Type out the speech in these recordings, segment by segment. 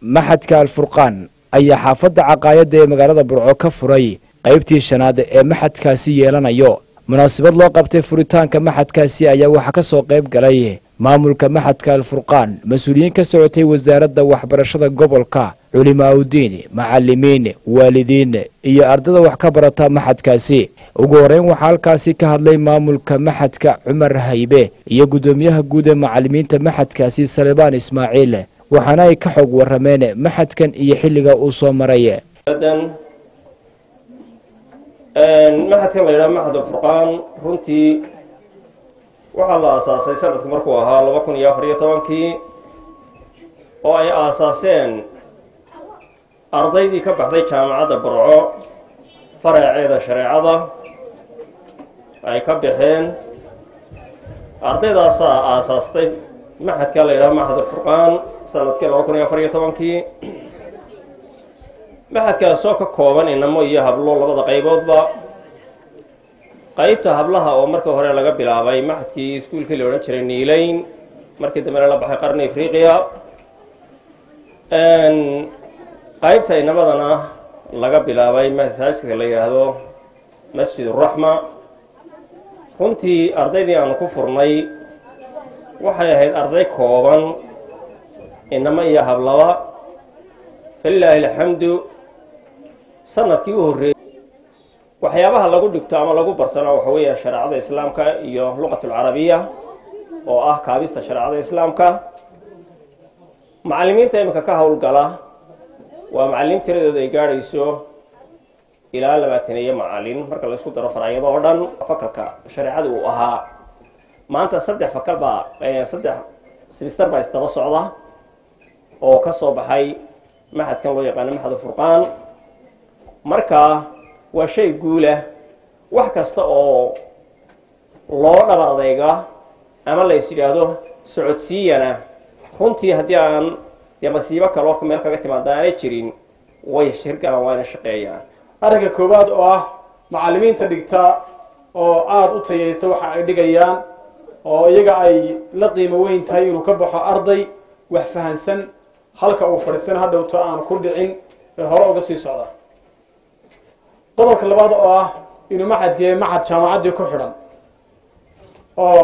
maxadka alfurqaan ayaa xaafadda caqaayadda ee magaalada burco ka furay qaybtii shanaad ee maxadkaasi yeelanayo munaasabad loo qabtay furitaanka maxadkaasi ayaa waxaa ka soo qayb galay maamulka maxadka alfurqaan mas-uuliyiin ka socotay wasaaradda waxbarashada gobolka culimaaudiin macalimiin waalidiin iyo ardada wax ka barata maxadkaasi ugu horeyn waxaa halkaasi ka hadlay maamulka maxadka cumar haybe iyo guddoomiyaha guud ee macalimiinta maxadkaasi salebaan ismaaciil waxaana ay ka xog warameen maxadkan iyo xilliga uu soo maray maxadkan la yidhaha maxad alfurqaan runtii waxaa la aasaasay sanadku markuu ahaa laba kun iyo afar iyo tobankii oo ay aasaaseen ardaydii ka baxday jaamacadda burco faraceeda shareecada ay ka baxeen ardaydaasaa aasaastay maxadka la yidhaha maxad alfurqaan sanadkii laba kun iyo afar iyo tobankii maxadkaasoo ka kooban inamo iyo hablo labada qayboodba qaybta hablaha oo markii hore laga bilaabay maxadkii iskuulkii la odhan jiray niileyn markii dambena la baxay qarni afriqiya qaybta inamadana laga bilaabay masaajidka la yidhaahdo masjid uraxma runtii ardaydii aanu ku furnay waxay ahayd arday kooban inamo iyo hablaba falilaahi alxamdu sanadkii u horreeyey waxyaabaha lagu dhigto ama lagu bartona waxa weeyaan shareecada islaamka iyo luqatulcarabiya oo ah kaabista shareecada islaamka macalimiinta iminka ka howlgala waa macalimiin tiradooda ay gaadhayso ilaa labaatan iyo macalin marka la isku daro faracyado oo dhan fakalka shareecada uu ahaa maanta saddex fakal baa saddex simister baa isdaba socda oo ka soo baxay maxadkan loo yaqaano maxad furqaan marka waa shay guulah wax kasta oo loo dhabar adeyga ama la is yidhaahdo socodsiiyana runtii haddii aan dee masiibo kaloo meel kaga timaada aanay jirin way shirgalaan waana shaqeeyaan arrinka koowaad oo ah macalimiinta dhigta oo aada u tayaysa waxa ay dhigayaan oo iyaga ay la qiimo weyn tahay inuu ka baxo arday wax fahansan halka uu fadhiistana hadhowto aan ku dhicin ee hore uga sii socda qodobka labaad oo ah inuu maxadka yahay maxad jaamacaddii ku xidhan oo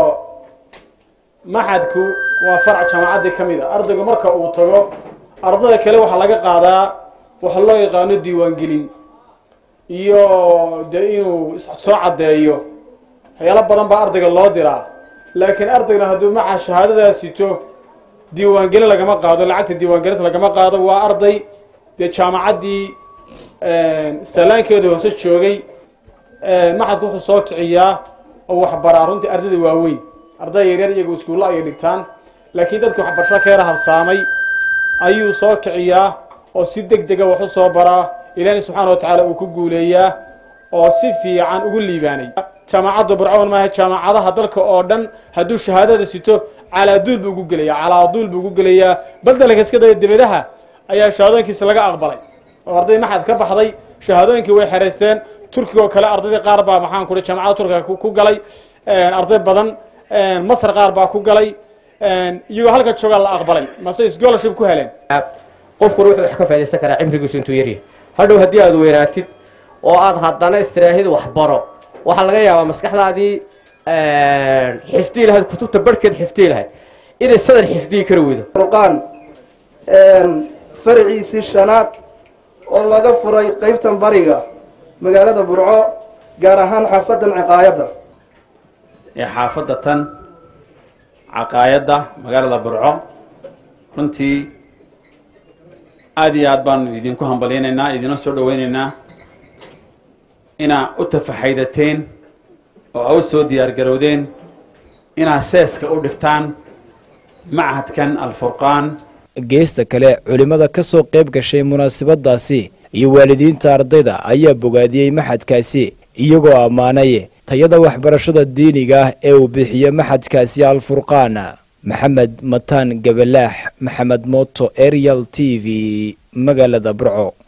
maxadku waa farac jaamacaddii ka mid a ardaygu marka uu tago ardada kale waxaa laga qaadaa waxa loo yaqaano diiwaangelin iyo dee inuu soo caddeeyo waxyaalo badan baa ardayga loo diraa laakiin ardayna hadduu maca shahaadadaa sito diiwaangelin lagama qaado lacagta diiwaangelinta lagama qaado waa arday dee jaamacaddii sallaankeeda hoose joogay maxadku wuxuu soo kiciyaa oo waxbaraa runtii ardayda waaweyn ardayda yaryar iyagu iskuulla ayay dhigtaan laakiin dadkii waxbarasho keera habsaamay ayuu soo kiciyaa oo si deg dega wax u soo baraa ilaahi subxaana wa tacaala uu ku guuleeyaa oo si fiican ugu liibaanay jaamacadda burcawn maaha jaamacadaha dalka oo dhan hadduu shahaadada sito calaaduul buu ugu gelayaa calaaduul buu ugu gelayaa baldelka iska daya dibadaha ayaa shahaadooyinkiisa laga aqbalay oo arday maxad ka baxday shahaadooyinkii way xereysteen turkiga oo kale ardaydii qaar baa maxaan kuri jaamacada turkiga ku galay arday badan masar qaar baa ku galay iyagoo halka joogaa la aqbalay mase scholarship ku heleen qofkuna wuxuu wax ka faa'idaysan karaa cimrigiisu intuu yaryahay hadhow haddii aad weynaatid oo aad haddana istiraahid waxbaro waxaa laga yaabaa maskaxdaadii xifdii lahayd kutubta barhkeed xifdii lahayd inay sadar xifdiyi kara weydo furqaan farciisii shanaad oo laga furay qaybtan bariga magaalada burco gaar ahaan xaafadan caqaayadda ee xaafadda tan caqaayadda magaalada burco runtii aada iyo aad baanu idinku hambalyaynaynaa idina soo dhawaynaynaa inaa u tafaxaydateen oo a u soo diyaargarowdeen inaad seeska u dhigtaan machadkan alfurqaan geesta kale culimmada ka soo qayb gashay munaasabadaasi iyo waalidiinta ardayda ayaa bogaadiyey maxadkaasi iyagoo ammaanay tayada waxbarashada diiniga ah ee uu bixiyo maxadkaasi alfurqaan maxamed mataan gabalaax maxamed mooto arial t v magaalada burco